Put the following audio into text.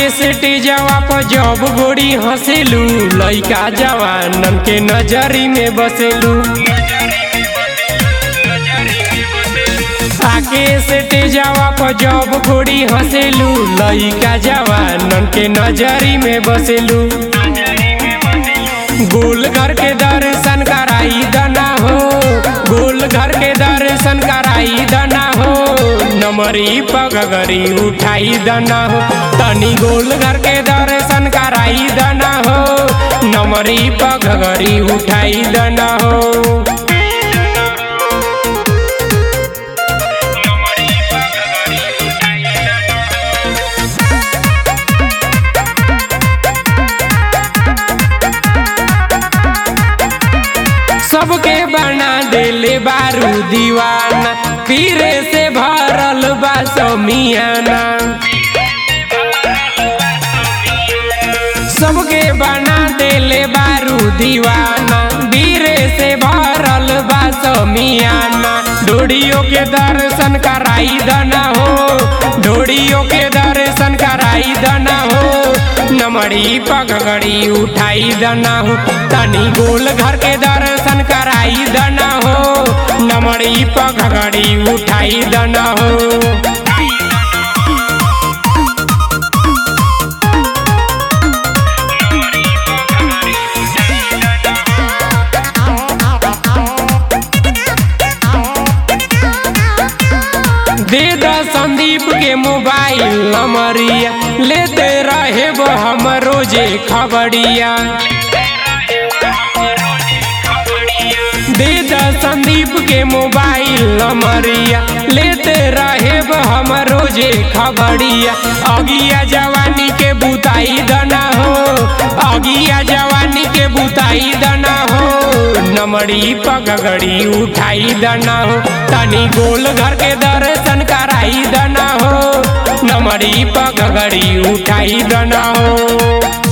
स्टेजवा पर जब गोरी हंसेलू लइका जवानन के नजरी में बसेलू आके स्टेजवा पर जब गोरी हंसेलू लइका जवानन के नजरी में बसेलू गोल घर के दर्शन कराई दना हो गोल घर के दर्शन कराई दना हो नमरी पगरी उठाई दना हो तनी गोल घर के दर्शन कराई दना हो नमरी पगरी उठाई दना हो सबके बना देले बारू दीवाना पीरे से भरल बा समियाना सबके बना देले बारू दीवाना बीरे से भरल बा समियाना डोरियों के दर्शन कराई दना हो डोरियों के दर्शन कराई दना हो नमड़ी पगड़ी उठाई दना हो तनी गोल घर के दर्शन कराई दना हो नमड़ी पगड़ी उठाई दना हो दे द संदीप के मोबाइल नंबरिया लेते रहे वो हम रोजे खबरिया दे द संदीप के मोबाइल नंबरिया लेते रहे वो हम रोजे खबरिया अगिया जवानी के बुताई दना हो अगिया जवानी के बुताई दना हो नमड़ी पगड़ी उठाई दना हो तनी गोल घर के दर्शन कराई दना हो नमड़ी पगड़ी उठाई दना हो